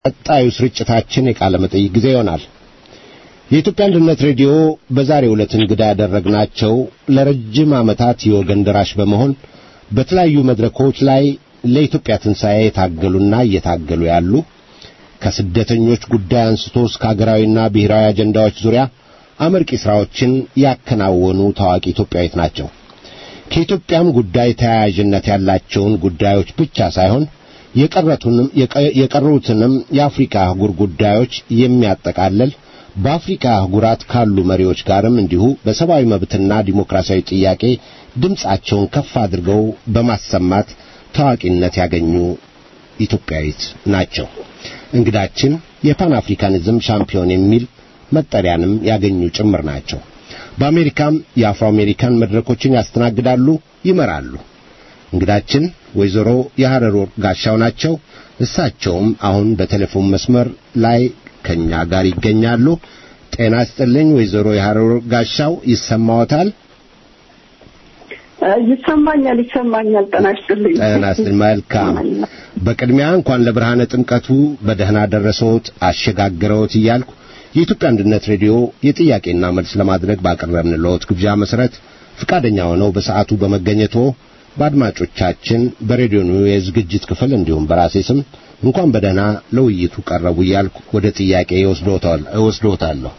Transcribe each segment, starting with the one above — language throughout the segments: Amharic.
ቀጣዩ ስርጭታችን የቃለ መጠይቅ ጊዜ ይሆናል። የኢትዮጵያ አንድነት ሬዲዮ በዛሬው ዕለት እንግዳ ያደረግናቸው ለረጅም ዓመታት የወገን ደራሽ በመሆን በተለያዩ መድረኮች ላይ ለኢትዮጵያ ትንሣኤ የታገሉና እየታገሉ ያሉ ከስደተኞች ጉዳይ አንስቶ እስከ አገራዊና ብሔራዊ አጀንዳዎች ዙሪያ አመርቂ ሥራዎችን ያከናወኑ ታዋቂ ኢትዮጵያዊት ናቸው። ከኢትዮጵያም ጉዳይ ተያያዥነት ያላቸውን ጉዳዮች ብቻ ሳይሆን የቀረቱንም የቀሩትንም የአፍሪካ አህጉር ጉዳዮች የሚያጠቃልል በአፍሪካ አህጉራት ካሉ መሪዎች ጋርም እንዲሁ በሰብአዊ መብትና ዲሞክራሲያዊ ጥያቄ ድምፃቸውን ከፍ አድርገው በማሰማት ታዋቂነት ያገኙ ኢትዮጵያዊት ናቸው። እንግዳችን የፓን አፍሪካኒዝም ሻምፒዮን የሚል መጠሪያንም ያገኙ ጭምር ናቸው። በአሜሪካም የአፍሮ አሜሪካን መድረኮችን ያስተናግዳሉ፣ ይመራሉ። እንግዳችን ወይዘሮ የሐረር ወርቅ ጋሻው ናቸው። እሳቸውም አሁን በቴሌፎን መስመር ላይ ከኛ ጋር ይገኛሉ። ጤና ይስጥልኝ ወይዘሮ የሐረር ወርቅ ጋሻው ይሰማዎታል? ይሰማኛል፣ ይሰማኛል። ጤና ይስጥልኝ። ጤና ይስጥልኝ። መልካም። በቅድሚያ እንኳን ለብርሃነ ጥምቀቱ በደህና ደረሰዎት አሸጋግረዎት እያልኩ የኢትዮጵያ አንድነት ሬዲዮ የጥያቄና መልስ ለማድረግ ባቀረብንልዎት ግብዣ መሰረት ፍቃደኛ ሆነው በሰዓቱ በመገኘቶ በአድማጮቻችን በሬዲዮኑ የዝግጅት ክፍል እንዲሁም በራሴ ስም እንኳን በደህና ለውይይቱ ቀረቡ እያልኩ ወደ ጥያቄ እወስዶታለሁ።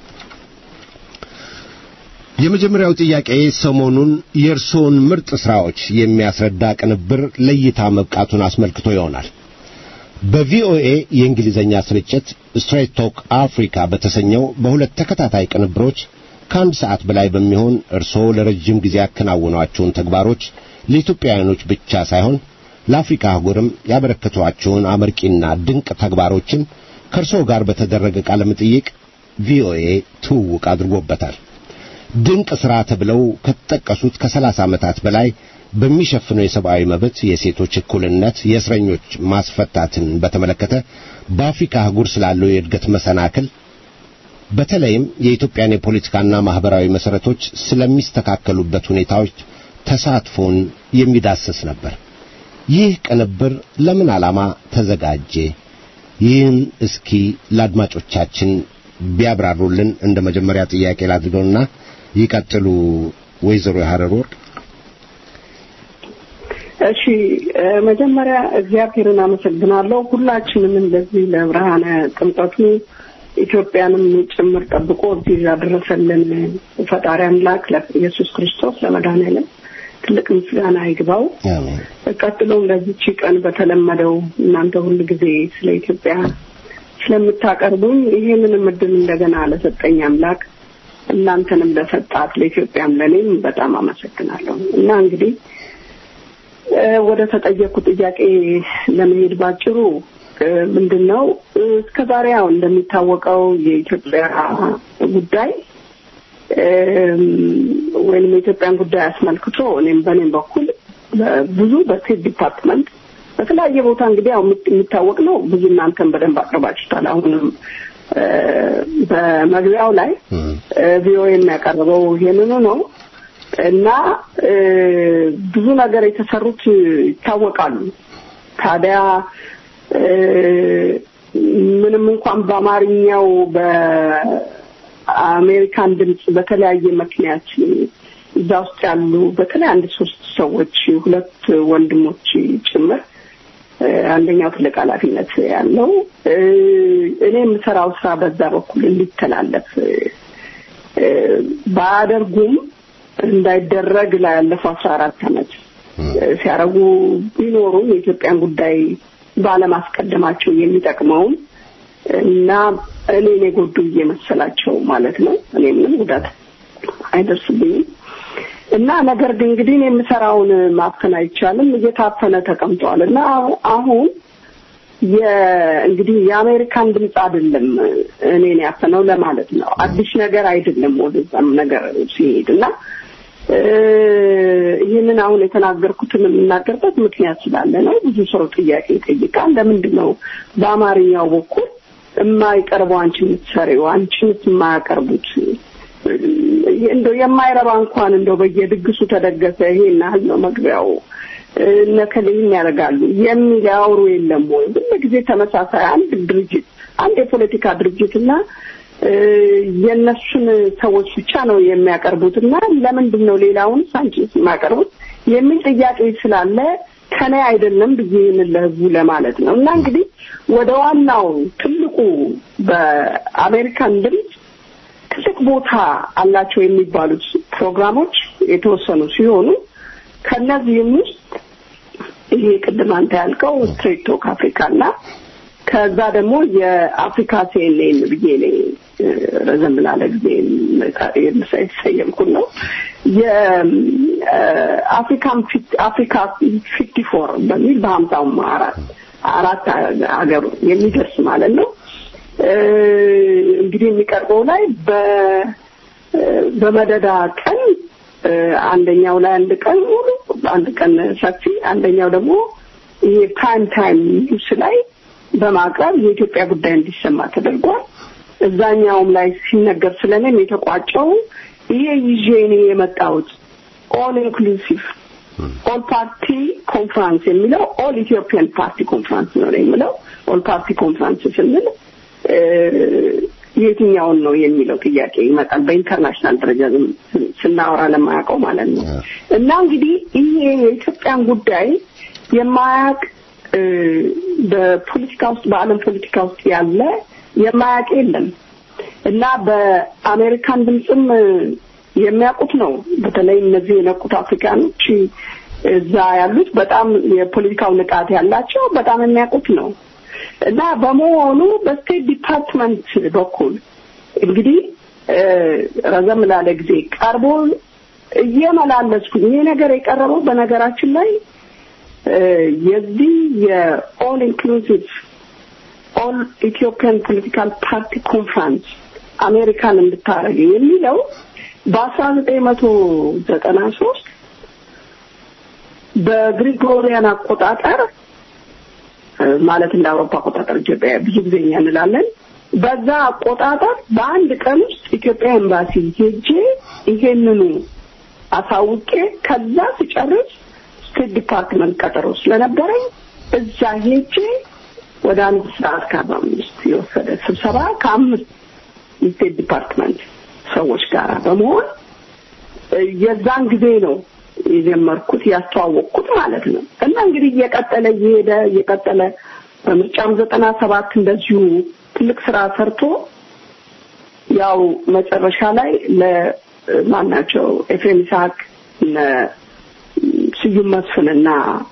የመጀመሪያው ጥያቄ ሰሞኑን የእርስዎን ምርጥ ሥራዎች የሚያስረዳ ቅንብር ለእይታ መብቃቱን አስመልክቶ ይሆናል። በቪኦኤ የእንግሊዝኛ ስርጭት ስትሬት ቶክ አፍሪካ በተሰኘው በሁለት ተከታታይ ቅንብሮች ከአንድ ሰዓት በላይ በሚሆን እርስዎ ለረጅም ጊዜ ያከናወኗቸውን ተግባሮች ለኢትዮጵያውያኖች ብቻ ሳይሆን ለአፍሪካ አህጉርም ያበረከቷቸውን አመርቂና ድንቅ ተግባሮችን ከእርስዎ ጋር በተደረገ ቃለ መጠይቅ ቪኦኤ ትውውቅ አድርጎበታል። ድንቅ ሥራ ተብለው ከተጠቀሱት ከሰላሳ ዓመታት በላይ በሚሸፍነው የሰብአዊ መብት፣ የሴቶች እኩልነት፣ የእስረኞች ማስፈታትን በተመለከተ በአፍሪካ አህጉር ስላለው የእድገት መሰናክል በተለይም የኢትዮጵያን የፖለቲካና ማህበራዊ መሰረቶች ስለሚስተካከሉበት ሁኔታዎች ተሳትፎን የሚዳስስ ነበር። ይህ ቅንብር ለምን ዓላማ ተዘጋጀ? ይህን እስኪ ለአድማጮቻችን ቢያብራሩልን እንደ መጀመሪያ ጥያቄ ላድርገውና ይቀጥሉ ወይዘሮ የሐረር ወርቅ። እሺ መጀመሪያ እግዚአብሔርን አመሰግናለሁ። ሁላችንም እንደዚህ ለብርሃነ ጥምቀቱ ኢትዮጵያንም ጭምር ጠብቆ እዚህ ያደረሰልን ፈጣሪ አምላክ ለኢየሱስ ክርስቶስ ለመድኃኔዓለም ትልቅ ምስጋና ይግባው። ቀጥሎም ለዚች ቀን በተለመደው እናንተ ሁል ጊዜ ስለ ኢትዮጵያ ስለምታቀርቡኝ ይሄንንም እድል እንደገና ለሰጠኝ አምላክ እናንተንም ለሰጣት ለኢትዮጵያም ለኔም በጣም አመሰግናለሁ እና እንግዲህ ወደ ተጠየቁ ጥያቄ ለመሄድ ባጭሩ ምንድን ነው እስከ ዛሬ ያው እንደሚታወቀው የኢትዮጵያ ጉዳይ ወይም የኢትዮጵያን ጉዳይ አስመልክቶ እኔም በእኔም በኩል ብዙ በስቴት ዲፓርትመንት በተለያየ ቦታ እንግዲህ ያው የሚታወቅ ነው። ብዙ እናንተን በደንብ አቅርባችሁታል። አሁንም በመግቢያው ላይ ቪኦኤ የሚያቀርበው ይሄንኑ ነው እና ብዙ ነገር የተሰሩት ይታወቃሉ። ታዲያ ምንም እንኳን በአማርኛው በአሜሪካን ድምፅ በተለያየ ምክንያት እዛ ውስጥ ያሉ በተለይ አንድ ሶስት ሰዎች ሁለት ወንድሞች ጭምር አንደኛው ትልቅ ኃላፊነት ያለው እኔ የምሰራው ስራ በዛ በኩል እንዲተላለፍ ባያደርጉም እንዳይደረግ ላይ ያለፈው አስራ አራት አመት ሲያደርጉ ቢኖሩም የኢትዮጵያን ጉዳይ ባለማስቀደማቸው የሚጠቅመውን እና እኔን የጎዱ እየመሰላቸው ማለት ነው። እኔ ምንም ጉዳት አይደርስብኝም እና ነገር ግን እንግዲህ እኔ የምሰራውን ማፈን አይቻልም። እየታፈነ ተቀምጧል እና አሁን እንግዲህ የአሜሪካን ድምፅ አይደለም እኔን ያፈነው ለማለት ነው። አዲስ ነገር አይደለም ወደዛም ነገር ሲሄድ እና ይህንን አሁን የተናገርኩትን የምናገርበት ምክንያት ስላለ ነው። ብዙ ሰው ጥያቄ ይጠይቃል። ለምንድን ነው በአማርኛው በኩል የማይቀርበው አንቺ የምትሰሪው አንቺንስ የማያቀርቡት እንደው የማይረባ እንኳን እንደው በየድግሱ ተደገሰ ይሄን ያህል ነው መግቢያው እነከሌ ይህን ያደርጋሉ የሚል ያወሩ የለም ወይ? ሁሉ ጊዜ ተመሳሳይ አንድ ድርጅት አንድ የፖለቲካ ድርጅትና የእነሱን ሰዎች ብቻ ነው የሚያቀርቡትና ለምንድን ነው ሌላውን ሳንቼዝ የሚያቀርቡት የሚል ጥያቄ ስላለ ከኔ አይደለም ብዬ ይህንን ለህዝቡ ለማለት ነው እና እንግዲህ ወደ ዋናው ትልቁ በአሜሪካን ድምፅ ትልቅ ቦታ አላቸው የሚባሉት ፕሮግራሞች የተወሰኑ ሲሆኑ ከነዚህም ውስጥ ይሄ ቅድም አንተ ያልከው ስትሬት ቶክ አፍሪካ እና ከዛ ደግሞ የአፍሪካ ሲኤንኤን ብዬ እኔ ረዘም ላለ ጊዜ የተሰየምኩት ነው። የአፍሪካን አፍሪካ ፊፍቲ ፎር በሚል በሀምሳውም አራት አራት ሀገሩ የሚደርስ ማለት ነው። እንግዲህ የሚቀርበው ላይ በመደዳ ቀን አንደኛው ላይ አንድ ቀን ሙሉ አንድ ቀን ሰፊ አንደኛው ደግሞ ይሄ ፕራይም ታይም ኒውስ ላይ በማቅረብ የኢትዮጵያ ጉዳይ እንዲሰማ ተደርጓል። እዛኛውም ላይ ሲነገር ስለኔም የተቋጨው ይሄ ይዤ እኔ የመጣሁት ኦል ኢንክሉሲቭ ኦል ፓርቲ ኮንፍራንስ የሚለው ኦል ኢትዮጵያን ፓርቲ ኮንፍራንስ ነው የሚለው ኦል ፓርቲ ኮንፍራንስ ስንል የትኛውን ነው የሚለው ጥያቄ ይመጣል። በኢንተርናሽናል ደረጃ ስናወራ ለማያውቀው ማለት ነው። እና እንግዲህ ይሄ የኢትዮጵያን ጉዳይ የማያውቅ በፖለቲካ ውስጥ በዓለም ፖለቲካ ውስጥ ያለ የማያውቅ የለም እና በአሜሪካን ድምፅም የሚያውቁት ነው። በተለይ እነዚህ የነቁት አፍሪካኖች እዛ ያሉት በጣም የፖለቲካው ንቃት ያላቸው በጣም የሚያውቁት ነው እና በመሆኑ በስቴት ዲፓርትመንት በኩል እንግዲህ ረዘም ላለ ጊዜ ቀርቦ እየመላለስኩኝ ይሄ ነገር የቀረበው በነገራችን ላይ የዚህ የኦል ኢንክሉሲቭ ኦል ኢትዮጵያን ፖለቲካል ፓርቲ ኮንፍራንስ አሜሪካን እንድታደረገ የሚለው በአስራ ዘጠኝ መቶ ዘጠና ሶስት በግሪጎሪያን አቆጣጠር ማለት እንደ አውሮፓ አቆጣጠር ኢትዮጵያ ብዙ ጊዜ እኛ እንላለን። በዛ አቆጣጠር በአንድ ቀን ውስጥ ኢትዮጵያ ኤምባሲ ሄጄ ይሄንኑ አሳውቄ ከዛ ሲጨርስ ስቴት ዲፓርትመንት ቀጠሮ ስለነበረኝ እዛ ሄጄ ወደ አንድ ሰዓት ከአርባ አምስት የወሰደ ስብሰባ ከአምስት የስቴት ዲፓርትመንት ሰዎች ጋር በመሆን የዛን ጊዜ ነው የጀመርኩት ያስተዋወቅኩት ማለት ነው። እና እንግዲህ እየቀጠለ እየሄደ እየቀጠለ በምርጫም ዘጠና ሰባት እንደዚሁ ትልቅ ስራ ሰርቶ ያው መጨረሻ ላይ ለማናቸው ኤፍሬም ይስሐቅ እነ ስዩም መስፍንና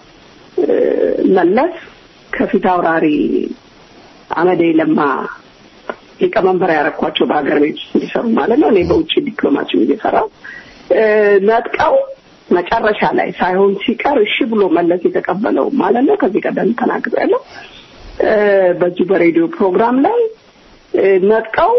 መለስ ከፊት አውራሪ አመዴ ለማ ሊቀመንበር ያረኳቸው በሀገር ቤት ውስጥ እንዲሰሩ ማለት ነው። እኔ በውጭ ዲፕሎማሲም እየሰራው ነጥቀው መጨረሻ ላይ ሳይሆን ሲቀር እሺ ብሎ መለስ የተቀበለው ማለት ነው። ከዚህ ቀደም ተናግሬያለሁ። በዚህ በሬዲዮ ፕሮግራም ላይ ነጥቀው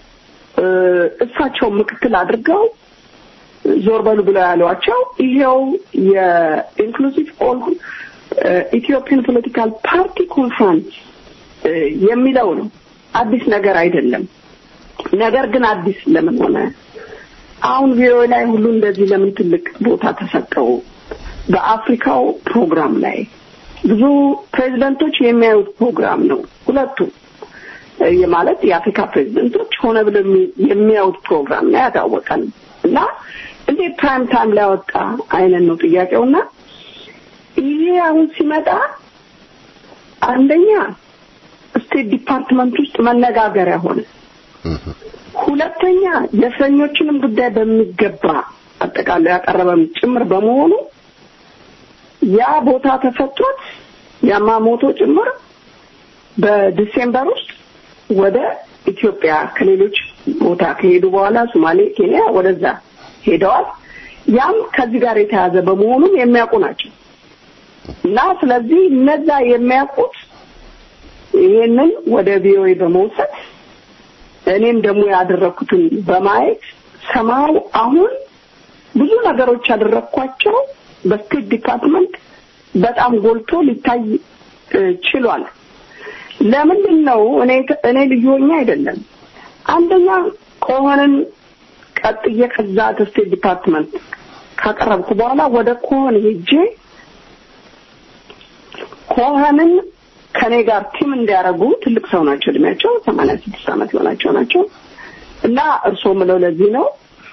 እሳቸው ምክትል አድርገው ዞር በሉ ብለው ያሏቸው ይሄው የኢንክሉሲቭ ኦል ኢትዮጵያን ፖለቲካል ፓርቲ ኮንፍራንስ የሚለው ነው። አዲስ ነገር አይደለም። ነገር ግን አዲስ ለምን ሆነ? አሁን ቪኦኤ ላይ ሁሉ እንደዚህ ለምን ትልቅ ቦታ ተሰጠው? በአፍሪካው ፕሮግራም ላይ ብዙ ፕሬዚደንቶች የሚያዩት ፕሮግራም ነው። ሁለቱም ማለት የአፍሪካ ፕሬዚደንቶች ሆነ ብለው የሚያዩት ፕሮግራም ነው ያታወቀን እና እንዴት ፕራይም ታይም ላይ ወጣ አይነት ነው ጥያቄውና ይሄ አሁን ሲመጣ አንደኛ ስቴት ዲፓርትመንት ውስጥ መነጋገሪያ ሆነ። ሁለተኛ የእስረኞችንም ጉዳይ በሚገባ አጠቃላይ ያቀረበም ጭምር በመሆኑ ያ ቦታ ተሰጥቶት ያማሞቶ ጭምር በዲሴምበር ውስጥ ወደ ኢትዮጵያ ከሌሎች ቦታ ከሄዱ በኋላ ሶማሌ፣ ኬንያ ወደዛ ሄደዋል። ያም ከዚህ ጋር የተያዘ በመሆኑም የሚያውቁ ናቸው እና ስለዚህ እነዛ የሚያውቁት ይሄንን ወደ ቪኦኤ በመውሰድ እኔም ደግሞ ያደረኩትን በማየት ሰማው አሁን ብዙ ነገሮች ያደረኳቸው በስቴት ዲፓርትመንት በጣም ጎልቶ ሊታይ ችሏል። ለምንድን ነው እኔ እኔ ልዩ ሆኜ አይደለም። አንደኛ ከሆነን ቀጥዬ ከዛ ከስቴት ዲፓርትመንት ካቀረብኩ በኋላ ወደ ኮሆን ሄጄ ኮሆንን ከኔ ጋር ቲም እንዲያደርጉ ትልቅ ሰው ናቸው። እድሜያቸው ሰማንያ ስድስት ዓመት የሆናቸው ናቸው እና እርስዎ ምለው ለዚህ ነው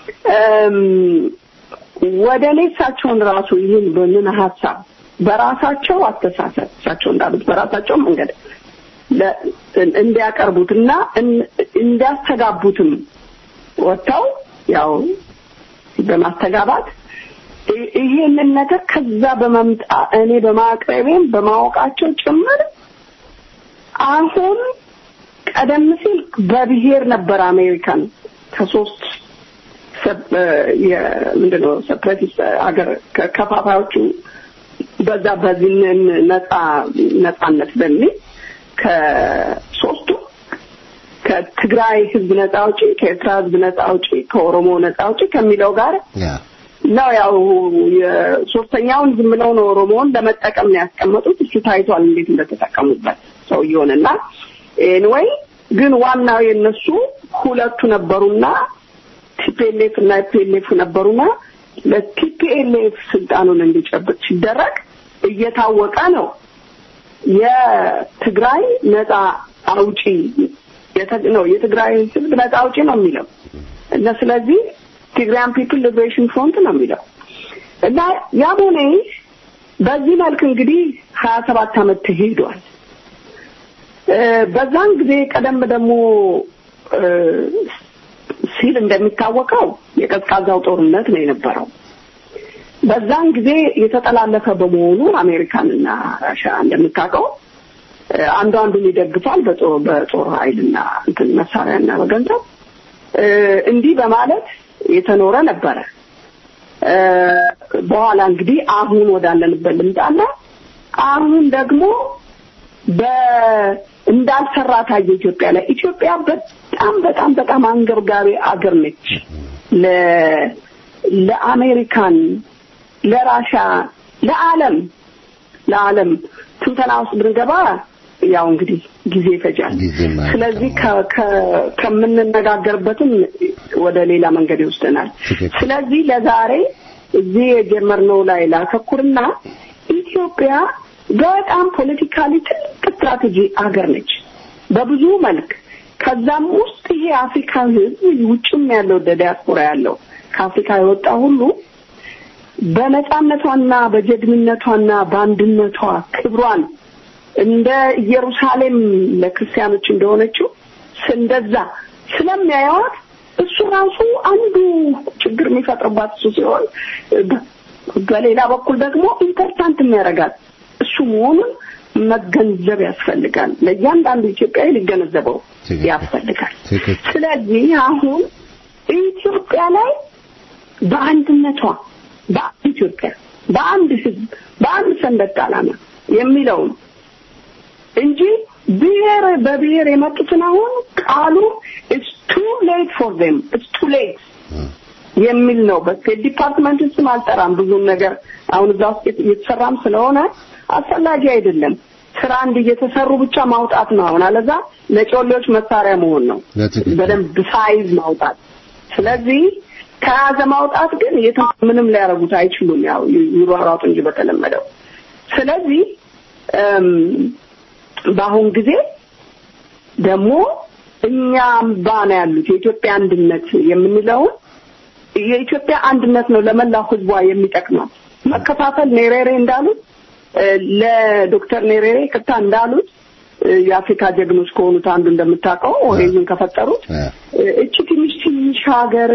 ወደ እኔ እሳቸውን ራሱ ይህን በምን ሀሳብ በራሳቸው አስተሳሰብ እሳቸው እንዳሉት በራሳቸው መንገድ እንዲያቀርቡት እና እንዲያስተጋቡትም ወጥተው ያው በማስተጋባት ይሄንን ነገር ከዛ በመምጣ እኔ በማቅረቤም በማወቃቸው ጭምር አሁን ቀደም ሲል በብሔር ነበር አሜሪካን ከሶስት ምንድነው ሰፕሬቲስት ሀገር ከፋፋዮቹ በዛ በዚህ ነጻ ነጻነት በሚል ከሶስቱ ከትግራይ ህዝብ ነጻ አውጪ፣ ከኤርትራ ህዝብ ነጻ አውጪ፣ ከኦሮሞ ነጻ አውጪ ከሚለው ጋር ነው ያው የሶስተኛውን ዝም ብለው ነው ኦሮሞውን ለመጠቀም ነው ያስቀመጡት። እሱ ታይቷል እንዴት እንደተጠቀሙበት ሰውየውንና ኤንወይ ግን ዋናው የነሱ ሁለቱ ነበሩና ቲፒኤልኤፍ እና ፒኤልኤፍ ነበሩና ለቲፒኤልኤፍ ስልጣኑን እንዲጨብጥ ሲደረግ እየታወቀ ነው የትግራይ ነጻ አውጪ ነው የትግራይ ህዝብ ነጻ አውጪ ነው የሚለው እና ስለዚህ ትግራያን ፒፕል ሊብሬሽን ፍሮንት ነው የሚለው እና ያም ሆነ በዚህ መልክ እንግዲህ ሀያ ሰባት አመት ተሄዷል። በዛን ጊዜ ቀደም ደግሞ ሲል እንደሚታወቀው የቀዝቃዛው ጦርነት ነው የነበረው። በዛን ጊዜ የተጠላለፈ በመሆኑ አሜሪካንና ራሽያ እንደምታውቀው አንዱ አንዱን ይደግፋል በጦር በጦር ኃይልና እንትን መሳሪያና በገንዘብ እንዲህ በማለት የተኖረ ነበረ። በኋላ እንግዲህ አሁን ወዳለንበት ልምጣና አሁን ደግሞ በ እንዳልሰራ ታየ ኢትዮጵያ ላይ። ኢትዮጵያ በጣም በጣም በጣም አንገብጋቢ አገር ነች ለ ለአሜሪካን፣ ለራሻ፣ ለዓለም ለዓለም ትንተና ውስጥ ብንገባ ያው እንግዲህ ጊዜ ይፈጃል። ስለዚህ ከምንነጋገርበትም ወደ ሌላ መንገድ ይወስደናል። ስለዚህ ለዛሬ እዚህ የጀመርነው ላይ ላተኩርና ኢትዮጵያ በጣም ፖለቲካሊ ትልቅ ስትራቴጂ አገር ነች በብዙ መልክ። ከዛም ውስጥ ይሄ የአፍሪካ ሕዝብ ውጭም ያለው ዲያስፖራ ያለው ከአፍሪካ የወጣ ሁሉ በነጻነቷና በጀግንነቷና በአንድነቷ ክብሯን እንደ ኢየሩሳሌም ለክርስቲያኖች እንደሆነችው እንደዛ ስለሚያየዋት እሱ ራሱ አንዱ ችግር የሚፈጥርባት እሱ ሲሆን በሌላ በኩል ደግሞ ኢምፖርታንት የሚያደርጋት እሱ መሆኑን መገንዘብ ያስፈልጋል። ለእያንዳንዱ ኢትዮጵያዊ ሊገነዘበው ያስፈልጋል። ስለዚህ አሁን ኢትዮጵያ ላይ በአንድነቷ በአንድ ኢትዮጵያ፣ በአንድ ህዝብ፣ በአንድ ሰንደቅ ዓላማ የሚለውን እንጂ ብሔር በብሔር የመጡትን አሁን ቃሉ ኢትስ ቱ ሌት ፎር ዜም ኢትስ ቱ ሌት የሚል ነው። በስቴት ዲፓርትመንት ውስጥም አልጠራም ብዙም ነገር አሁን እዛ ውስጥ እየተሰራም ስለሆነ አስፈላጊ አይደለም። ስራ እንድ እየተሰሩ ብቻ ማውጣት ነው። አሁን አለዛ ለጮሌዎች መሳሪያ መሆን ነው፣ በደንብ ሳይዝ ማውጣት። ስለዚህ ከያዘ ማውጣት ግን ምንም ሊያደርጉት አይችሉም። ያው ይሯሯጡ እንጂ በተለመደው። ስለዚህ በአሁን ጊዜ ደግሞ እኛም ባና ያሉት የኢትዮጵያ አንድነት የምንለውን የኢትዮጵያ አንድነት ነው ለመላው ህዝቧ የሚጠቅመው። መከፋፈል ኔሬሬ እንዳሉት ለዶክተር ኔሬሬ ቅታ እንዳሉት የአፍሪካ ጀግኖች ከሆኑት አንዱ እንደምታውቀው ኦሬንጅን ከፈጠሩት እቺ ትንሽ ትንሽ ሀገር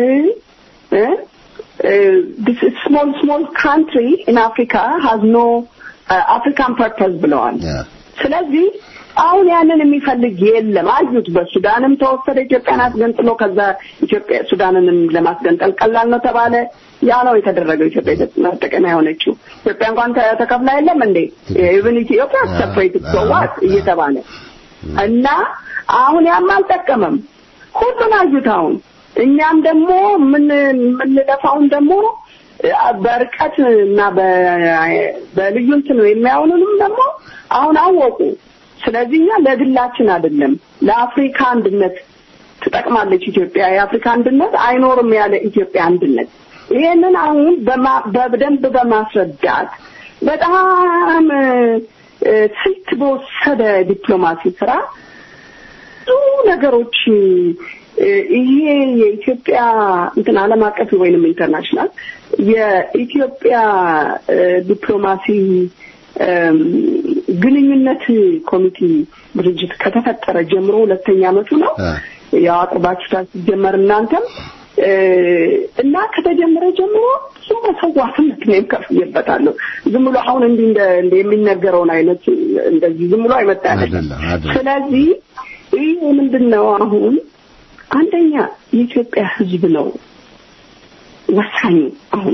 ስሞል ስሞል ካንትሪ ኢን አፍሪካ ሃዝ ኖ አፍሪካን ፐርፐዝ ብለዋል። ስለዚህ አሁን ያንን የሚፈልግ የለም። አዩት። በሱዳንም ተወሰደ ኢትዮጵያን አስገንጥሎ ከዛ ኢትዮጵያ ሱዳንንም ለማስገንጠል ቀላል ነው ተባለ። ያ ነው የተደረገው። ኢትዮጵያ መጠቀሚያ የሆነችው ኢትዮጵያ እንኳን ተከፍላ የለም እንዴ ኢቭን ኢትዮጵያ ሰፕሬትድ ሶዋት እየተባለ እና አሁን ያም አልጠቀመም። ሁሉን አዩት። አሁን እኛም ደግሞ ምን የምንለፋውን ደግሞ በርቀት እና በልዩ እንትን የሚያውኑንም ደግሞ አሁን አወቁ። ስለዚህ እኛ ለግላችን አይደለም ለአፍሪካ አንድነት ትጠቅማለች ኢትዮጵያ። የአፍሪካ አንድነት አይኖርም ያለ ኢትዮጵያ አንድነት ይሄንን አሁን በደንብ በማስረዳት በጣም ስልት በወሰደ ዲፕሎማሲ ስራ ብዙ ነገሮች ይሄ የኢትዮጵያ እንትን ዓለም አቀፍ ወይንም ኢንተርናሽናል የኢትዮጵያ ዲፕሎማሲ ግንኙነት ኮሚቴ ድርጅት ከተፈጠረ ጀምሮ ሁለተኛ ዓመቱ ነው። ያው አቅርባችሁታል ሲጀመር እናንተም እና ከተጀመረ ጀምሮ ብዙ መስዋዕትነት እኔም ከፍዬበታለሁ። ዝም ብሎ አሁን እንዲህ እንደ የሚነገረውን አይነት እንደዚህ ዝም ብሎ አይመጣ አይደለም። ስለዚህ ይህ ምንድን ነው አሁን አንደኛ የኢትዮጵያ ሕዝብ ነው ወሳኙ። አሁን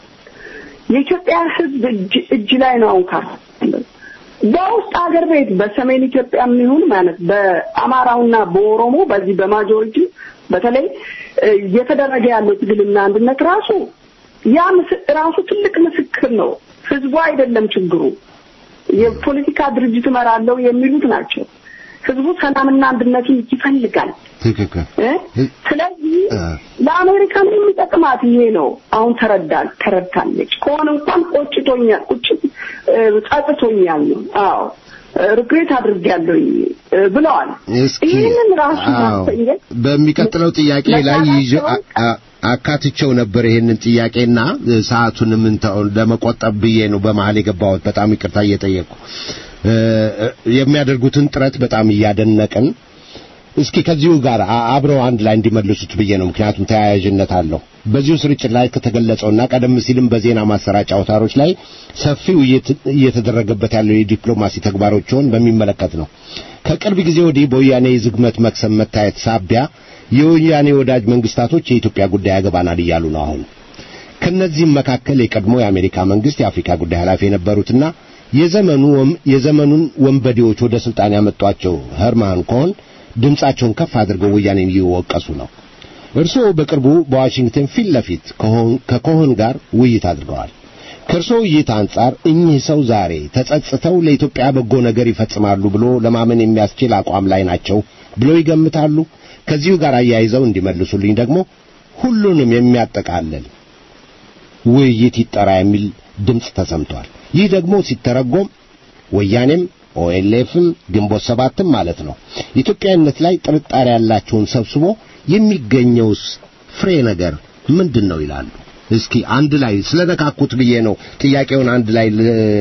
የኢትዮጵያ ሕዝብ እጅ ላይ ነው አሁን ካር በውስጥ ሀገር ቤት በሰሜን ኢትዮጵያ የሚሆን ማለት በአማራውና በኦሮሞ በዚህ በማጆሪቲ በተለይ እየተደረገ ያለው ትግልና አንድነት ራሱ ያ ራሱ ትልቅ ምስክር ነው። ህዝቡ አይደለም ችግሩ። የፖለቲካ ድርጅት እመራለሁ የሚሉት ናቸው። ህዝቡ ሰላምና አንድነትን ይፈልጋል። ትክክል። ስለዚህ ለአሜሪካን የሚጠቅማት ይሄ ነው። አሁን ተረዳል ተረድታለች ከሆነ እንኳን ቆጭቶኛል፣ ቁጭት ጸጥቶኛል ነው። አዎ ሪግሬት አድርጌያለሁ ብለዋል። ይህንን ራሱ ማሰኘት በሚቀጥለው ጥያቄ ላይ ይዤ አካትቸው ነበር ይሄንን ጥያቄና ሰዓቱንም ለመቆጠብ ብዬ ነው በመሀል የገባሁት። በጣም ይቅርታ እየጠየቅኩ የሚያደርጉትን ጥረት በጣም እያደነቅን እስኪ ከዚሁ ጋር አብረው አንድ ላይ እንዲመልሱት ብዬ ነው። ምክንያቱም ተያያዥነት አለው። በዚሁ ስርጭት ላይ ከተገለጸውና ቀደም ሲልም በዜና ማሰራጫ አውታሮች ላይ ሰፊ ውይይት እየተደረገበት ያለው የዲፕሎማሲ ተግባሮችን በሚመለከት ነው። ከቅርብ ጊዜ ወዲህ በወያኔ የዝግመት መክሰም መታየት ሳቢያ የወያኔ ወዳጅ መንግስታቶች የኢትዮጵያ ጉዳይ ያገባናል እያሉ ነው። አሁን ከነዚህም መካከል የቀድሞ የአሜሪካ መንግስት የአፍሪካ ጉዳይ ኃላፊ የነበሩትና የዘመኑ የዘመኑን ወንበዴዎች ወደ ስልጣን ያመጧቸው ሄርማን ኮሆን ድምጻቸውን ከፍ አድርገው ወያኔን እየወቀሱ ነው። እርስዎ በቅርቡ በዋሽንግተን ፊት ለፊት ከኮሆን ጋር ውይይት አድርገዋል። ከእርስዎ ውይይት አንጻር እኚህ ሰው ዛሬ ተጸጽተው ለኢትዮጵያ በጎ ነገር ይፈጽማሉ ብሎ ለማመን የሚያስችል አቋም ላይ ናቸው ብለው ይገምታሉ? ከዚሁ ጋር አያይዘው እንዲመልሱልኝ ደግሞ ሁሉንም የሚያጠቃልል ውይይት ይጠራ የሚል ድምፅ ተሰምቷል። ይህ ደግሞ ሲተረጎም ወያኔም ኦኤልኤፍም ግንቦት ሰባትም ማለት ነው ኢትዮጵያዊነት ላይ ጥርጣሬ ያላቸውን ሰብስቦ የሚገኘውስ ፍሬ ነገር ምንድን ነው ይላሉ። እስኪ አንድ ላይ ስለነካኩት ብዬ ነው ጥያቄውን አንድ ላይ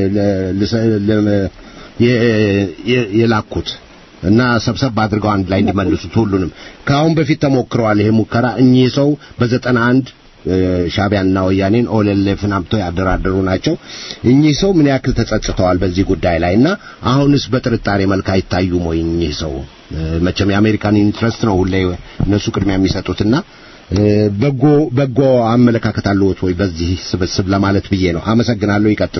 የላኩት እና ሰብሰብ አድርገው አንድ ላይ እንዲመልሱት ሁሉንም ከአሁን በፊት ተሞክረዋል። ይሄ ሙከራ እኚህ ሰው በዘጠና አንድ ሻቢያና ወያኔን ኦኤልኤፍን አምጥተው ያደራደሩ ናቸው። እኚህ ሰው ምን ያክል ተጸጽተዋል በዚህ ጉዳይ ላይ እና አሁንስ በጥርጣሬ መልክ አይታዩም ወይ? እኚህ ሰው መቼም የአሜሪካን ኢንትረስት ነው ሁሌ እነሱ ቅድሚያ የሚሰጡትና በጎ በጎ አመለካከት አለዎት ወይ በዚህ ስብስብ ለማለት ብዬ ነው። አመሰግናለሁ። ይቀጥሉ።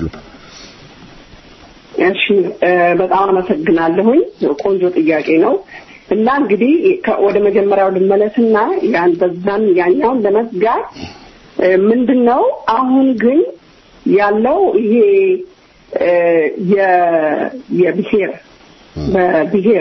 እሺ፣ በጣም አመሰግናለሁኝ። ቆንጆ ጥያቄ ነው። እና እንግዲህ ወደ መጀመሪያው ልመለስና ያን በዛን ያኛውን ለመዝጋት ምንድን ነው አሁን ግን ያለው ይሄ የብሔር በብሔር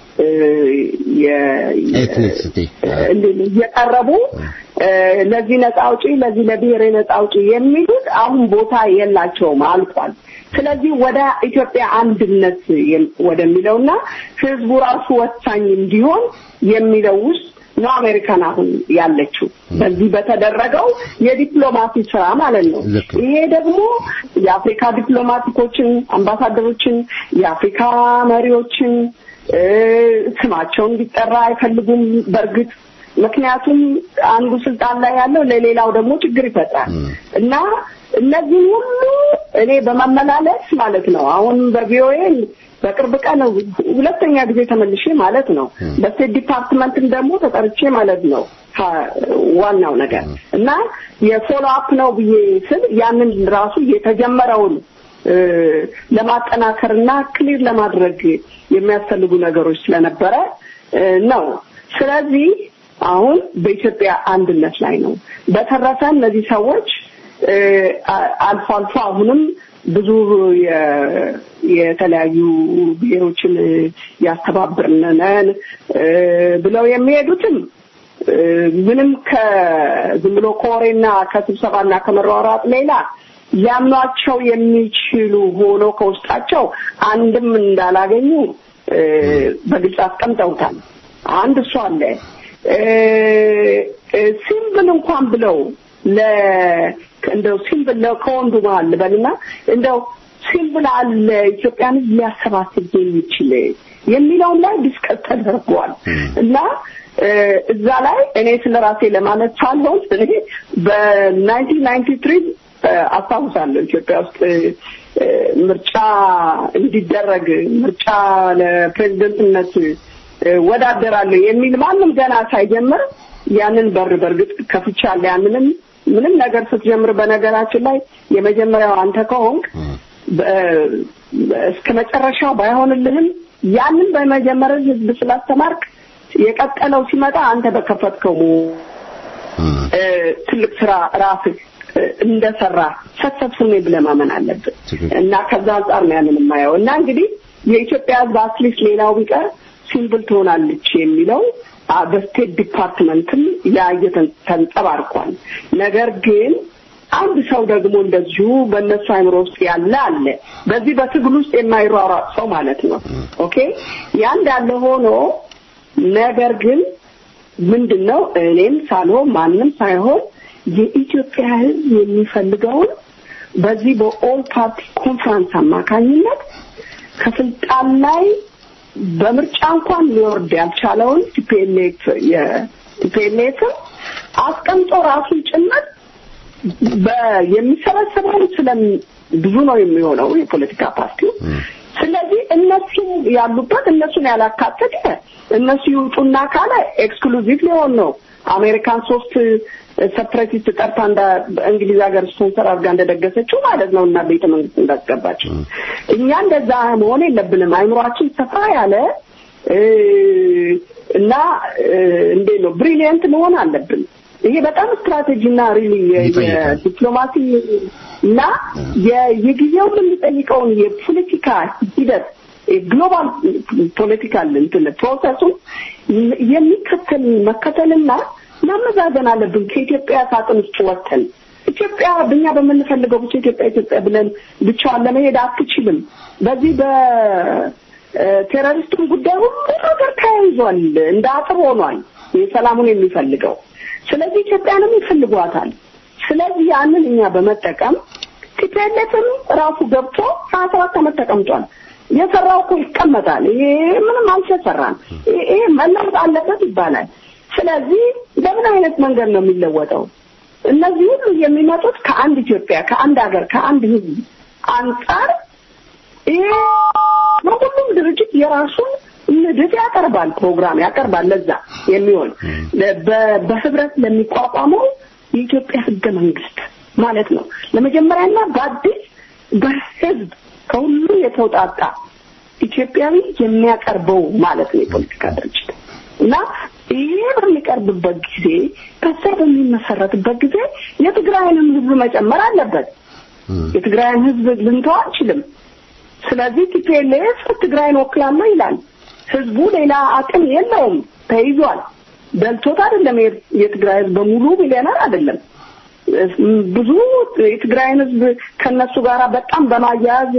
እየቀረቡ ለዚህ ነጻ አውጪ ለዚህ ለብሔር ነጻ አውጪ የሚሉት አሁን ቦታ የላቸውም፣ አልቋል። ስለዚህ ወደ ኢትዮጵያ አንድነት ወደሚለውና ህዝቡ ራሱ ወሳኝ እንዲሆን የሚለው ውስጥ ነው አሜሪካን አሁን ያለችው በዚህ በተደረገው የዲፕሎማሲ ስራ ማለት ነው። ይሄ ደግሞ የአፍሪካ ዲፕሎማቲኮችን፣ አምባሳደሮችን፣ የአፍሪካ መሪዎችን ስማቸው እንዲጠራ አይፈልጉም። በእርግጥ ምክንያቱም አንዱ ስልጣን ላይ ያለው ለሌላው ደግሞ ችግር ይፈጥራል እና እነዚህ ሁሉ እኔ በመመላለስ ማለት ነው አሁን በቪኦኤ በቅርብ ቀን ሁለተኛ ጊዜ ተመልሼ ማለት ነው በስቴት ዲፓርትመንትም ደግሞ ተጠርቼ ማለት ነው ዋናው ነገር እና የፎሎ አፕ ነው ብዬ ስል ያንን ራሱ የተጀመረውን ለማጠናከርና ክሊር ለማድረግ የሚያስፈልጉ ነገሮች ስለነበረ ነው። ስለዚህ አሁን በኢትዮጵያ አንድነት ላይ ነው። በተረፈ እነዚህ ሰዎች አልፎ አልፎ አሁንም ብዙ የተለያዩ ብሔሮችን ያስተባብርነን ብለው የሚሄዱትም ምንም ከዝም ብሎ ከወሬና ከስብሰባና ከመሯሯጥ ሌላ ሊያምኗቸው የሚችሉ ሆኖ ከውስጣቸው አንድም እንዳላገኙ በግልጽ አስቀምጠውታል። አንድ እሱ አለ። ሲምብል እንኳን ብለው ለ እንደው ሲምብል ከወንዱ መሀል ልበልና እንደው ሲምብል አለ ኢትዮጵያን ሊያሰባስብ የሚችል የሚለውን ላይ ዲስከስ ተደርጓል እና እዛ ላይ እኔ ስለ ራሴ ለማለት ሳልሆን እኔ በናይንቲን ናይንቲ ትሪ አስታውሳለሁ ኢትዮጵያ ውስጥ ምርጫ እንዲደረግ ምርጫ ለፕሬዝደንትነት ወዳደራለሁ የሚል ማንም ገና ሳይጀምር ያንን በር በእርግጥ ከፍቻለሁ። ያንንም ምንም ነገር ስትጀምር በነገራችን ላይ የመጀመሪያው አንተ ከሆንክ እስከ መጨረሻው ባይሆንልህም ያንን በመጀመር ህዝብ ስላስተማርክ የቀጠለው ሲመጣ አንተ በከፈትከው ትልቅ ስራ ራስህ እንደሰራ ሰክሰስፉል ነኝ ብለህ ማመን አለብን እና ከዛ አንጻር ነው ያንን የማየው እና እንግዲህ የኢትዮጵያ ህዝብ አትሊስት ሌላው ቢቀር ሲምብል ትሆናለች የሚለው በስቴት ዲፓርትመንትም ያ ተንጸባርቋል። ነገር ግን አንድ ሰው ደግሞ እንደዚሁ በእነሱ አይምሮ ውስጥ ያለ አለ። በዚህ በትግል ውስጥ የማይሯሯጥ ሰው ማለት ነው። ኦኬ ያ እንዳለ ሆኖ ነገር ግን ምንድን ነው እኔም ሳልሆን ማንም ሳይሆን የኢትዮጵያ ህዝብ የሚፈልገውን በዚህ በኦል ፓርቲ ኮንፍራንስ አማካኝነት ከስልጣን ላይ በምርጫ እንኳን ሊወርድ ያልቻለውን ቲፒኤልኤፍ የቲፒኤልኤፍን አስቀምጦ ራሱን ጭምር የሚሰበሰበውን ስለ ብዙ ነው የሚሆነው የፖለቲካ ፓርቲው። ስለዚህ እነሱ ያሉበት እነሱን ያላካተተ እነሱ ይውጡና ካለ ኤክስክሉዚቭ ሊሆን ነው። አሜሪካን ሶስት ሰፕሬቲስት ጠርታ እንደ እንግሊዝ ሀገር ስፖንሰር አድርጋ እንደደገሰችው ማለት ነው እና ቤተ መንግስት እንዳስገባችው እኛ እንደዛ መሆን የለብንም። አይምሯችን ሰፋ ያለ እና እንዴት ነው ብሪሊየንት መሆን አለብን። ይሄ በጣም ስትራቴጂ እና ሪሊ የዲፕሎማሲ እና የጊዜውን የሚጠይቀውን የፖለቲካ ሂደት ግሎባል ፖለቲካል እንትን ፕሮሰሱን የሚከተል መከተልና ማመዛዘን አለብን። ከኢትዮጵያ ሳጥን ውስጥ ወጥተን ኢትዮጵያ በእኛ በምንፈልገው ብቻ ኢትዮጵያ ኢትዮጵያ ብለን ብቻዋን ለመሄድ አትችልም። በዚህ በቴሮሪስቱን ጉዳይ ሁሉ ነገር ተያይዟል፣ እንደ አጥር ሆኗል የሰላሙን የሚፈልገው። ስለዚህ ኢትዮጵያንም ይፈልጓታል። ስለዚህ ያንን እኛ በመጠቀም ቲፒኤልኤፍም ራሱ ገብቶ ሀያ ሰባት ዓመት ተቀምጧል። የሰራው እኮ ይቀመጣል። ይሄ ምንም አልተሰራም። ይሄ መለወጥ አለበት ይባላል። ስለዚህ በምን አይነት መንገድ ነው የሚለወጠው? እነዚህ ሁሉ የሚመጡት ከአንድ ኢትዮጵያ፣ ከአንድ ሀገር፣ ከአንድ ህዝብ አንጻር ይሄ በሁሉም ድርጅት የራሱን ንድፍ ያቀርባል፣ ፕሮግራም ያቀርባል። ለዛ የሚሆን በህብረት ለሚቋቋመው የኢትዮጵያ ህገ መንግስት ማለት ነው። ለመጀመሪያና በአዲስ በህዝብ ከሁሉ የተውጣጣ ኢትዮጵያዊ የሚያቀርበው ማለት ነው የፖለቲካ ድርጅት እና ይሄ በሚቀርብበት ጊዜ በዛ በሚመሰረትበት ጊዜ የትግራይንም ህዝብ መጨመር አለበት። የትግራይን ህዝብ ልንተው አንችልም። ስለዚህ ቲፒኤልኤፍ ትግራይን ወክላለሁ ይላል። ህዝቡ ሌላ አቅም የለውም፣ ተይዟል። ደልቶት አይደለም። የትግራይ ህዝብ በሙሉ ሚሊዮነር አይደለም። ብዙ የትግራይን ህዝብ ከነሱ ጋር በጣም በማያያዝ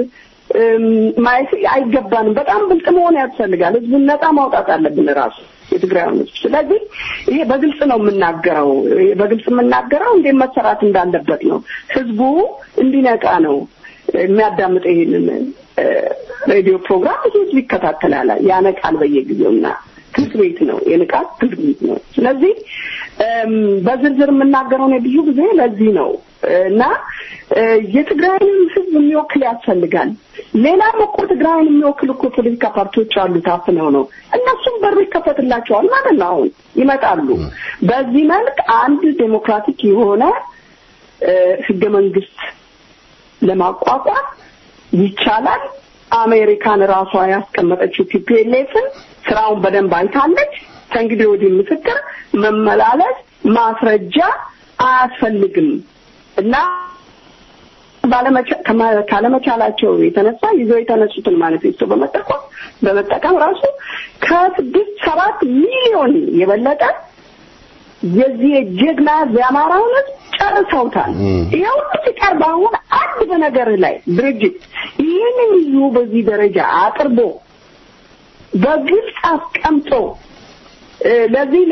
ማየት አይገባንም። በጣም ብልጥ መሆን ያስፈልጋል። ህዝቡን ነፃ ማውጣት አለብን ራሱ የትግራይን ህዝብ። ስለዚህ ይሄ በግልጽ ነው የምናገረው። በግልጽ የምናገረው እንዴት መሰራት እንዳለበት ነው። ህዝቡ እንዲነቃ ነው የሚያዳምጠ ይሄንን ሬዲዮ ፕሮግራም ብዙ ህዝብ ይከታተላል፣ ያነቃል በየጊዜውና ትምህርት ቤት ነው የንቃት ትምህርት ቤት ነው። ስለዚህ በዝርዝር የምናገረው ነው ብዙ ጊዜ ለዚህ ነው እና የትግራይንም ህዝብ የሚወክል ያስፈልጋል። ሌላም እኮ ትግራይን የሚወክል እኮ ፖለቲካ ፓርቲዎች አሉ፣ ታፍነው ነው እነሱም በሩ ይከፈትላቸዋል ማለት ነው። አሁን ይመጣሉ። በዚህ መልክ አንድ ዴሞክራቲክ የሆነ ህገ መንግስት ለማቋቋም ይቻላል። አሜሪካን ራሷ ያስቀመጠችው ቲፒኤልኤፍን ስራውን በደንብ አይታለች። ከእንግዲህ ወዲህ ምስክር መመላለስ ማስረጃ አያስፈልግም እና ካለመቻላቸው የተነሳ ይዘው የተነሱትን ማኒፌስቶ በመጠቀም በመጠቀም ራሱ ከስድስት ሰባት ሚሊዮን የበለጠ የዚህ የጀግና የአማራውን ህዝብ ጨርሰውታል። ይሄ ሁሉ ሲቀርብ አሁን አንድ በነገር ላይ ድርጅት ይህንን ይዞ በዚህ ደረጃ አቅርቦ በግልጽ አስቀምጦ ለዚህ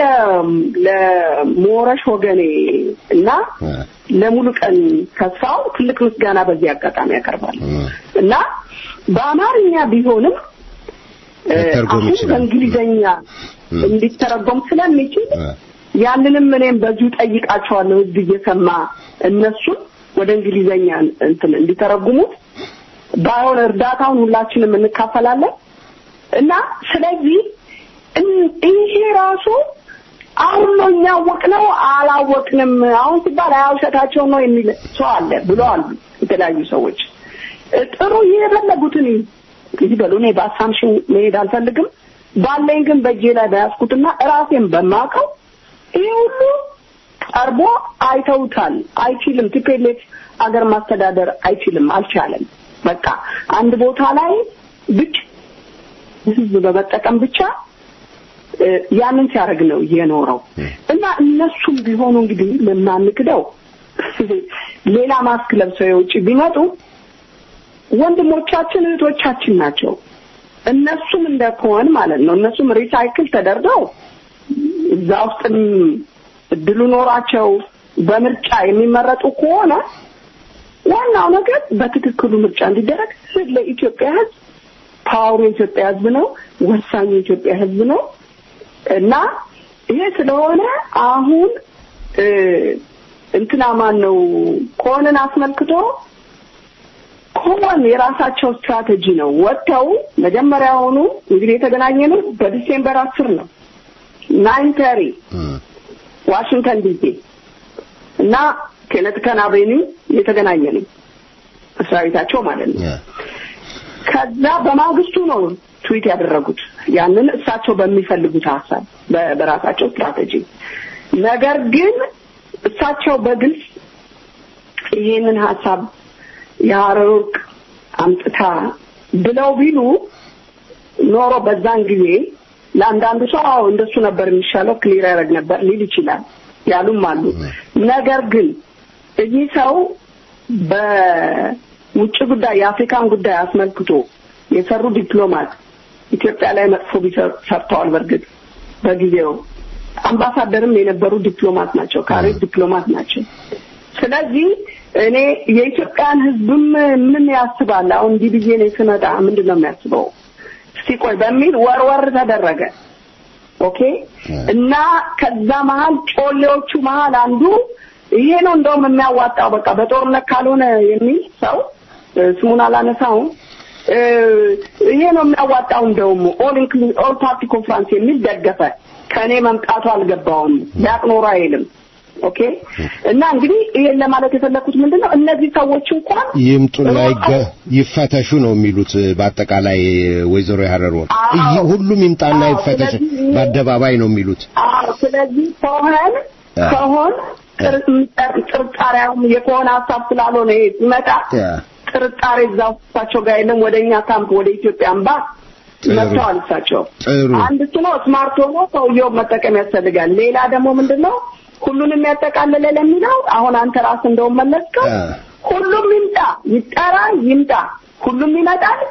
ለሞረሽ ወገኔ እና ለሙሉ ቀን ተስፋው ትልቅ ምስጋና በዚህ አጋጣሚ ያቀርባል እና በአማርኛ ቢሆንም አሁን በእንግሊዘኛ እንዲተረጎም ስለሚችል ያንንም እኔም በዚሁ ጠይቃቸዋለሁ። ህዝብ እየሰማ እነሱን ወደ እንግሊዘኛ እንትን እንዲተረጉሙት ባይሆን እርዳታውን ሁላችንም እንካፈላለን እና ስለዚህ ይሄ ራሱ አሁን ነው እኛ አወቅነው አላወቅንም፣ አሁን ሲባል አያውሸታቸው ነው የሚል ሰው አለ ብለዋል የተለያዩ ሰዎች። ጥሩ የፈለጉትን ይበሉ። እኔ በአሳምሽን መሄድ አልፈልግም። ባለኝ ግን በእጄ ላይ በያዝኩትና ራሴን በማውቀው ይህ ሁሉ ቀርቦ አይተውታል። አይችልም። ቲፔሌት አገር ማስተዳደር አይችልም፣ አልቻለም። በቃ አንድ ቦታ ላይ ብቻ ህዝብ በመጠቀም ብቻ ያንን ሲያደርግ ነው የኖረው እና እነሱም ቢሆኑ እንግዲህ ለማንክደው ሌላ ማስክ ለብሰው የውጭ ቢመጡ ወንድሞቻችን እህቶቻችን ናቸው። እነሱም እንደከሆን ማለት ነው። እነሱም ሪሳይክል ተደርገው እዛ ውስጥም እድሉ ኖሯቸው በምርጫ የሚመረጡ ከሆነ ዋናው ነገር በትክክሉ ምርጫ እንዲደረግ ለኢትዮጵያ ህዝብ ፓወሩ የኢትዮጵያ ህዝብ ነው፣ ወሳኙ የኢትዮጵያ ህዝብ ነው እና ይሄ ስለሆነ አሁን እንትና ማን ነው ኮንን አስመልክቶ ኮመን የራሳቸው ስትራቴጂ ነው። ወጥተው መጀመሪያውኑ እንግዲህ የተገናኘነው በዲሴምበር አስር ነው ናይን ተሪ ዋሽንግተን ዲሲ እና ኬነትከን አቬኒው የተገናኘ ነው መስሪያ ቤታቸው ማለት ነው። ከዛ በማግስቱ ነው ትዊት ያደረጉት ያንን እሳቸው በሚፈልጉት ሀሳብ በራሳቸው ስትራቴጂ። ነገር ግን እሳቸው በግልጽ ይሄንን ሀሳብ የሀረር ወርቅ አምጥታ ብለው ቢሉ ኖሮ በዛን ጊዜ ለአንዳንዱ ሰው አዎ እንደሱ ነበር የሚሻለው ክሊር ያደርግ ነበር ሊል ይችላል ያሉም አሉ። ነገር ግን እኚህ ሰው በውጭ ጉዳይ የአፍሪካን ጉዳይ አስመልክቶ የሰሩ ዲፕሎማት ኢትዮጵያ ላይ መጥፎ ሰርተዋል። በእርግጥ በጊዜው አምባሳደርም የነበሩ ዲፕሎማት ናቸው፣ ካሬት ዲፕሎማት ናቸው። ስለዚህ እኔ የኢትዮጵያን ሕዝብም ምን ያስባል አሁን እንዲህ ብዬ ነው ስመጣ ምንድን ነው የሚያስበው እስቲ ቆይ በሚል ወርወር ተደረገ። ኦኬ እና ከዛ መሀል ጮሌዎቹ መሀል አንዱ ይሄ ነው እንደውም የሚያዋጣው በቃ በጦርነት ካልሆነ የሚል ሰው ስሙን አላነሳውም። ይሄ ነው የሚያዋጣው እንደውም ኦል ኢንክሉድ ኦል ፓርቲ ኮንፍራንስ የሚል ደገፈ። ከእኔ መምጣቱ አልገባውም ቢያቅ ኖሮ አይልም። ኦኬ እና እንግዲህ ይሄን ለማለት የፈለኩት ምንድነው እነዚህ ሰዎች እንኳን ይምጡና ይፈተሹ ነው የሚሉት። በአጠቃላይ ወይዘሮ የሀረር ወርቅ ሁሉም ይምጣና ይፈተሽ በአደባባይ ነው የሚሉት። አዎ ስለዚህ ከሆን ከሆን ጥርጣሬውም የከሆነ ሀሳብ ስላልሆነ ይሄ ሲመጣ ጥርጣሬ እዛ ውስጣቸው ጋር የለም። ወደ እኛ ካምፕ ወደ ኢትዮጵያ አምባ መጥተዋል። እሳቸው አንድ እሱ ነው ስማርት ሆኖ ሰውየው መጠቀም ያስፈልጋል። ሌላ ደግሞ ምንድነው ሁሉንም ያጠቃልለ ለሚለው አሁን አንተ ራስ እንደውም መለስከው ሁሉም ይምጣ፣ ይጠራ፣ ይምጣ። ሁሉም ይመጣል።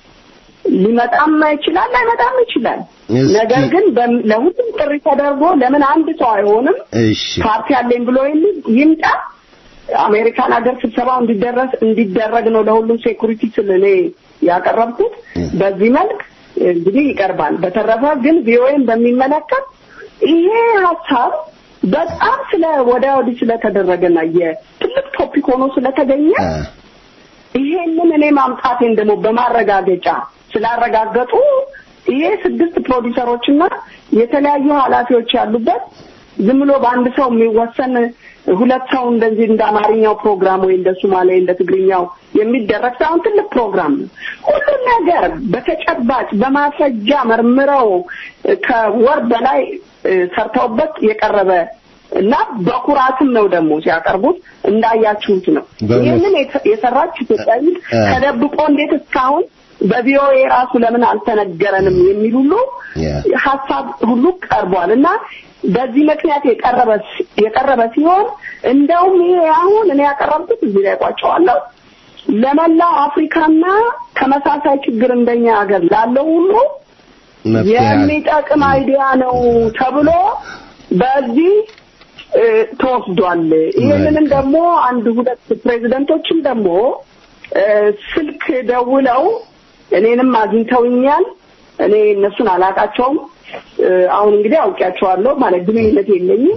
ሊመጣም ይችላል፣ ላይመጣም ይችላል። ነገር ግን ለሁሉም ጥሪ ተደርጎ ለምን አንድ ሰው አይሆንም? ፓርቲ አለኝ ብሎ የሚል ይምጣ። አሜሪካን ሀገር ስብሰባው እንዲደረስ እንዲደረግ ነው ለሁሉም ሴኩሪቲ ስል እኔ ያቀረብኩት በዚህ መልክ እንግዲህ ይቀርባል። በተረፈ ግን ቪኦኤን በሚመለከት ይሄ ሀሳብ በጣም ስለ ወዲያ ወዲህ ስለተደረገና የትልቅ ቶፒክ ሆኖ ስለተገኘ ይሄንን እኔ ማምጣቴን ደግሞ በማረጋገጫ ስላረጋገጡ ይሄ ስድስት ፕሮዲሰሮችና የተለያዩ ኃላፊዎች ያሉበት ዝም ብሎ በአንድ ሰው የሚወሰን ሁለት ሰው እንደዚህ እንደ አማርኛው ፕሮግራም ወይ እንደ ሶማሌ እንደ ትግርኛው የሚደረግ ሳይሆን ትልቅ ፕሮግራም ነው። ሁሉም ነገር በተጨባጭ በማስረጃ መርምረው ከወር በላይ ሰርተውበት የቀረበ እና በኩራትም ነው ደግሞ ሲያቀርቡት እንዳያችሁት ነው። ይህንን የሰራች ኢትዮጵያዊት ተደብቆ እንዴት እስካሁን በቪኦኤ ራሱ ለምን አልተነገረንም የሚል ሁሉ ሀሳብ ሁሉ ቀርቧል እና በዚህ ምክንያት የቀረበ የቀረበ ሲሆን እንደውም ይሄ አሁን እኔ ያቀረብኩት እዚህ ላይ ቋጨዋለሁ ለመላው አፍሪካና ተመሳሳይ ችግር እንደኛ ሀገር ላለው ሁሉ የሚጠቅም አይዲያ ነው ተብሎ በዚህ ተወስዷል። ይህንንም ደግሞ አንድ ሁለት ፕሬዚደንቶችም ደግሞ ስልክ ደውለው እኔንም አግኝተውኛል። እኔ እነሱን አላቃቸውም። አሁን እንግዲህ አውቂያቸዋለሁ ማለት ግንኙነት የለኝም።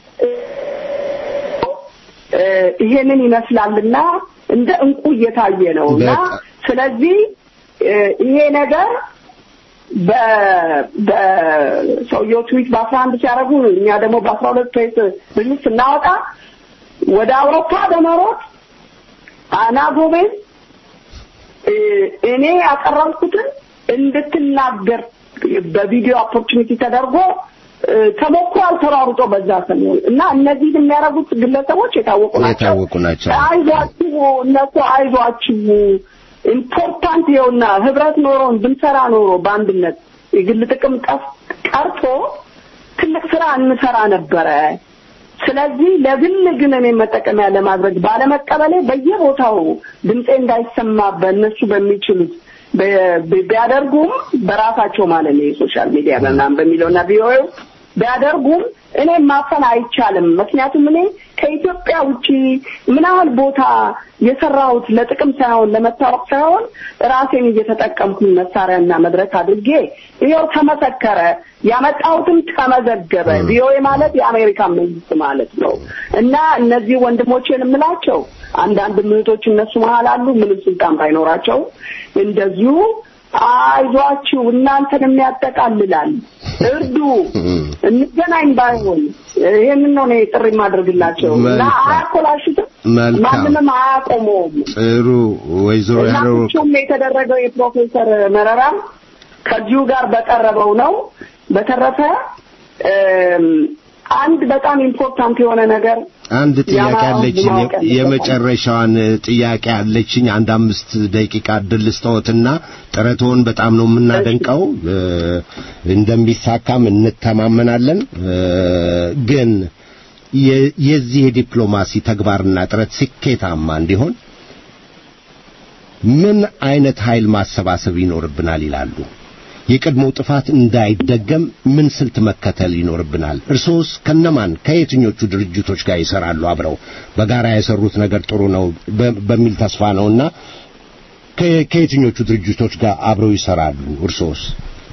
ይሄንን ይመስላልና እንደ እንቁ እየታየ ነው እና ስለዚህ ይሄ ነገር በሰውየው ትዊት በአስራ አንድ ሲያደርጉ እኛ ደግሞ በአስራ ሁለት ፕሬስ ሪሊዝ ስናወጣ ወደ አውሮፓ በመሮጥ አና ጎሜዝ እኔ ያቀረብኩትን እንድትናገር በቪዲዮ ኦፖርቹኒቲ ተደርጎ ተሞክሯል ተሯሩጦ በዛ ሰሞን እና እነዚህን የሚያደርጉት ግለሰቦች የታወቁ ናቸው። የታወቁ ናቸው። አይዟችሁ እነሱ አይዟችሁ ኢምፖርታንት የውና ህብረት ኖሮን ብንሰራ ኖሮ በአንድነት የግል ጥቅም ጠፍ ቀርቶ ትልቅ ስራ እንሰራ ነበረ። ስለዚህ ለግል ግን እኔ መጠቀሚያ ለማድረግ ባለመቀበሌ በየቦታው ድምፄ እንዳይሰማ በእነሱ በሚችሉት ቢያደርጉም በራሳቸው ማለት ነው የሶሻል ሚዲያ ምናምን በሚለውና ቪኦኤ ቢያደርጉም እኔ ማፈን አይቻልም። ምክንያቱም እኔ ከኢትዮጵያ ውጪ ምን ያህል ቦታ የሰራሁት ለጥቅም ሳይሆን ለመታወቅ ሳይሆን ራሴን እየተጠቀምኩኝ መሳሪያና መድረክ አድርጌ ይኸው ተመሰከረ፣ ያመጣሁትም ተመዘገበ። ቪኦኤ ማለት የአሜሪካ መንግስት ማለት ነው እና እነዚህ ወንድሞቼን የምላቸው አንዳንድ ምህቶች እነሱ መሀል አሉ፣ ምንም ስልጣን ባይኖራቸው እንደዚሁ አይዟችሁ እናንተንም ያጠቃልላል፣ እርዱ፣ እንገናኝ ባይሆን ይህንን ነው እኔ ጥሪ የማደርግላቸው እና አያኮላሹትም፣ ማንንም አያቆመውም። ጥሩ ወይዘሮ ያለው እናቸውም የተደረገው የፕሮፌሰር መረራም ከዚሁ ጋር በቀረበው ነው። በተረፈ አንድ በጣም ኢምፖርታንት የሆነ ነገር አንድ ጥያቄ አለችኝ። የመጨረሻዋን ጥያቄ አለችኝ። አንድ አምስት ደቂቃ እድል ልስጥዎትና ጥረትዎን በጣም ነው የምናደንቀው፣ እንደሚሳካም እንተማመናለን። ግን የዚህ የዲፕሎማሲ ተግባርና ጥረት ስኬታማ እንዲሆን ምን አይነት ኃይል ማሰባሰብ ይኖርብናል ይላሉ? የቀድሞው ጥፋት እንዳይደገም ምን ስልት መከተል ይኖርብናል? እርሶስ ከነማን ከየትኞቹ ድርጅቶች ጋር ይሰራሉ? አብረው በጋራ የሰሩት ነገር ጥሩ ነው በሚል ተስፋ ነውና ከየትኞቹ ድርጅቶች ጋር አብረው ይሰራሉ? እርሶስ?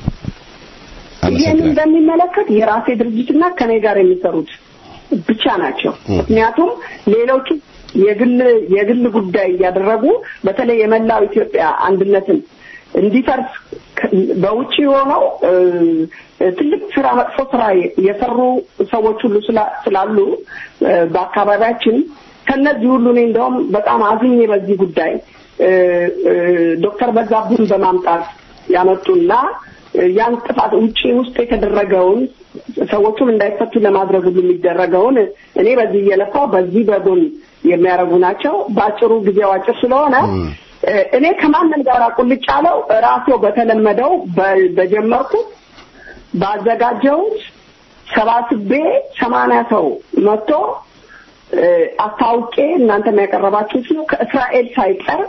ይህንን በሚመለከት የራሴ ድርጅትና ከኔ ጋር የሚሰሩት ብቻ ናቸው። ምክንያቱም ሌሎቹ የግል የግል ጉዳይ እያደረጉ በተለይ የመላው ኢትዮጵያ አንድነትን እንዲፈርስ በውጭ ሆነው ትልቅ ስራ መጥፎ ስራ የሰሩ ሰዎች ሁሉ ስላሉ በአካባቢያችን ከነዚህ ሁሉ እኔ እንደውም በጣም አዝኜ በዚህ ጉዳይ ዶክተር በዛብህን በማምጣት ያመጡና ያን ጥፋት ውጪ ውስጥ የተደረገውን ሰዎቹም እንዳይፈቱ ለማድረግ ሁሉ የሚደረገውን እኔ በዚህ እየለፋው በዚህ በጎን የሚያደርጉ ናቸው። በአጭሩ ጊዜው አጭር ስለሆነ እኔ ከማንም ጋር ቁልጭ ያለው ራሴው በተለመደው በጀመርኩት ባዘጋጀሁት ሰባስቤ ሰማንያ ሰው መጥቶ አስታውቄ እናንተም ያቀረባችሁት ነው። ከእስራኤል ሳይቀር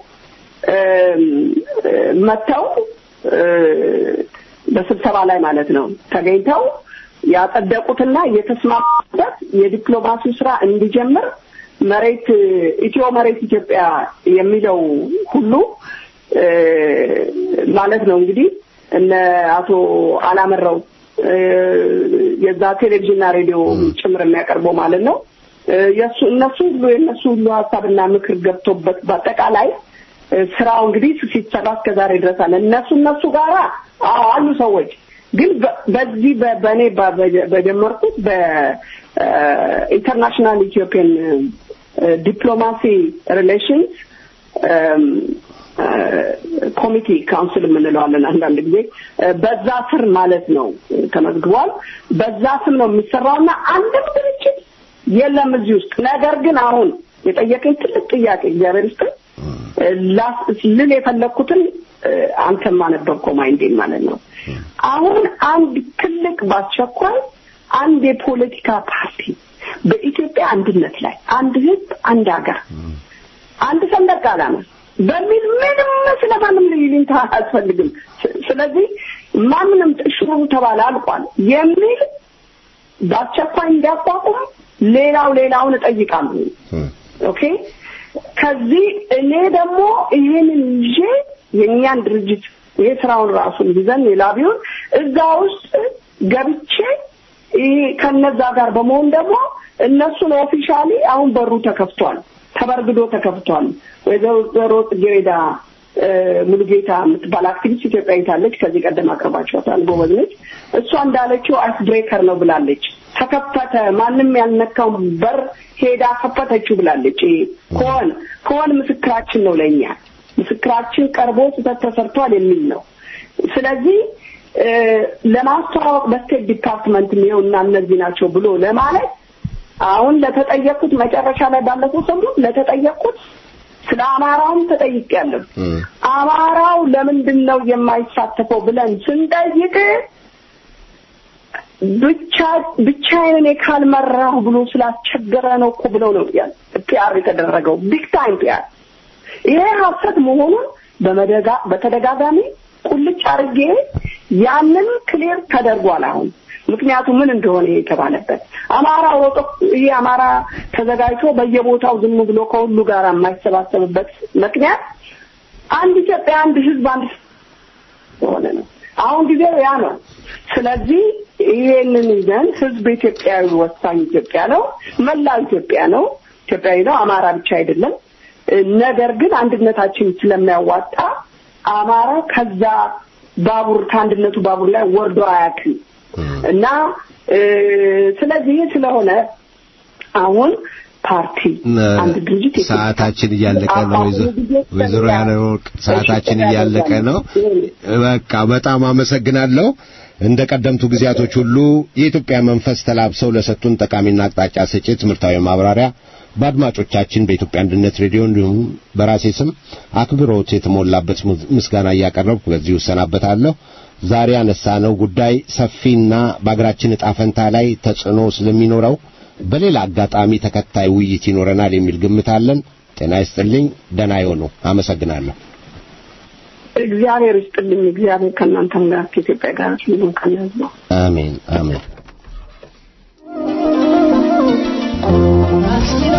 መጥተው በስብሰባ ላይ ማለት ነው ተገኝተው ያጸደቁትና የተስማሙበት የዲፕሎማሲው ስራ እንዲጀምር መሬት ኢትዮ መሬት ኢትዮጵያ የሚለው ሁሉ ማለት ነው እንግዲህ እነ አቶ አላመረው የዛ ቴሌቪዥንና ሬዲዮ ጭምር የሚያቀርበው ማለት ነው የሱ እነሱ ሁሉ የእነሱ ሁሉ ሀሳብና ምክር ገብቶበት በአጠቃላይ ስራው እንግዲህ ሲሰራ እስከ ዛሬ ድረስ አለ። እነሱ እነሱ ጋራ አዎ አሉ ሰዎች ግን በዚህ በእኔ በጀመርኩት በኢንተርናሽናል ኢትዮጵያን ዲፕሎማሲ ሪሌሽንስ ኮሚቴ ካውንስል የምንለዋለን አንዳንድ ጊዜ በዛ ስር ማለት ነው ተመዝግቧል። በዛ ስም ነው የሚሰራውና አንድም ድርጅት የለም እዚህ ውስጥ። ነገር ግን አሁን የጠየቀኝ ትልቅ ጥያቄ እግዚአብሔር ውስጥ ልል የፈለግኩትን አንተም አነበብከው ማይንዴን ማለት ነው። አሁን አንድ ትልቅ በአስቸኳይ አንድ የፖለቲካ ፓርቲ በኢትዮጵያ አንድነት ላይ አንድ ህዝብ፣ አንድ ሀገር፣ አንድ ሰንደቅ ዓላማ በሚል ምንም ስለማንም ልዩነት አያስፈልግም። ስለዚህ ማንንም ጥሽሩ ተባለ አልቋል የሚል በአስቸኳይ እንዲያቋቁም ሌላው ሌላውን እጠይቃለሁ። ኦኬ ከዚህ እኔ ደግሞ ይሄንን ይዤ የእኛን ድርጅት ይሄ ስራውን ራሱን ይዘን የላቢውን እዛ ውስጥ ገብቼ ይሄ ከነዛ ጋር በመሆን ደግሞ እነሱን ኦፊሻሊ አሁን በሩ ተከፍቷል፣ ተበርግዶ ተከፍቷል። ወይዘሮ ጽጌረዳ ሙሉጌታ የምትባል አክቲቪስት ኢትዮጵያዊት አለች። ከዚህ ቀደም አቅርባችኋታል። ጎበዝ ነች። እሷ እንዳለችው አይስ ብሬከር ነው ብላለች። ተከፈተ፣ ማንም ያልነካው በር ሄዳ ከፈተችው ብላለች። ከሆን ከሆን ምስክራችን ነው ለእኛ ምስክራችን ቀርቦ ስህተት ተሰርቷል የሚል ነው። ስለዚህ ለማስተዋወቅ በስቴት ዲፓርትመንት ነው እና እነዚህ ናቸው ብሎ ለማለት አሁን ለተጠየቁት መጨረሻ ላይ ባለፈው ሰሞን ለተጠየቁት ስለ አማራውም ተጠይቄያለሁ። አማራው ለምንድን ነው የማይሳተፈው ብለን ስንጠይቅ ብቻ ብቻዬን እኔ ካልመራሁ ብሎ ስላስቸገረ ነው እኮ ብለው ነው ያል ፒአር የተደረገው ቢግ ታይም ፒአር። ይሄ ሀሰት መሆኑን በመደጋ በተደጋጋሚ ቁልጭ አድርጌ ያንን ክሊር ተደርጓል አሁን ምክንያቱም ምን እንደሆነ የተባለበት አማራ ወጦ ይህ አማራ ተዘጋጅቶ በየቦታው ዝም ብሎ ከሁሉ ጋር የማይሰባሰብበት ምክንያት አንድ ኢትዮጵያ፣ አንድ ህዝብ፣ አንድ የሆነ ነው። አሁን ጊዜው ያ ነው። ስለዚህ ይሄንን ይዘን ህዝብ ኢትዮጵያዊ ወሳኝ ኢትዮጵያ ነው፣ መላው ኢትዮጵያ ነው፣ ኢትዮጵያዊ ነው፣ አማራ ብቻ አይደለም። ነገር ግን አንድነታችን ስለሚያዋጣ አማራ ከዛ ባቡር ከአንድነቱ ባቡር ላይ ወርዶ አያውቅም። እና ስለዚህ ስለሆነ አሁን ፓርቲ አንድ ድርጅት ሰዓታችን እያለቀ ነው። ወይዘሮ ያለወርቅ ሰዓታችን እያለቀ ነው። በቃ በጣም አመሰግናለሁ። እንደ ቀደምቱ ጊዜያቶች ሁሉ የኢትዮጵያ መንፈስ ተላብሰው ለሰጡን ጠቃሚና አቅጣጫ ሰጪ ትምህርታዊ ማብራሪያ በአድማጮቻችን በኢትዮጵያ አንድነት ሬዲዮ እንዲሁም በራሴ ስም አክብሮት የተሞላበት ምስጋና እያቀረብኩ በዚሁ እሰናበታለሁ። ዛሬ ያነሳነው ጉዳይ ሰፊና በአገራችን ዕጣ ፈንታ ላይ ተጽዕኖ ስለሚኖረው በሌላ አጋጣሚ ተከታይ ውይይት ይኖረናል የሚል ግምት አለን። ጤና ይስጥልኝ። ደህና ይሁኑ። አመሰግናለሁ። እግዚአብሔር ይስጥልኝ። እግዚአብሔር ከእናንተም ጋር ከኢትዮጵያ ጋር ሁሉም ከነህዝቡ አሜን አሜን።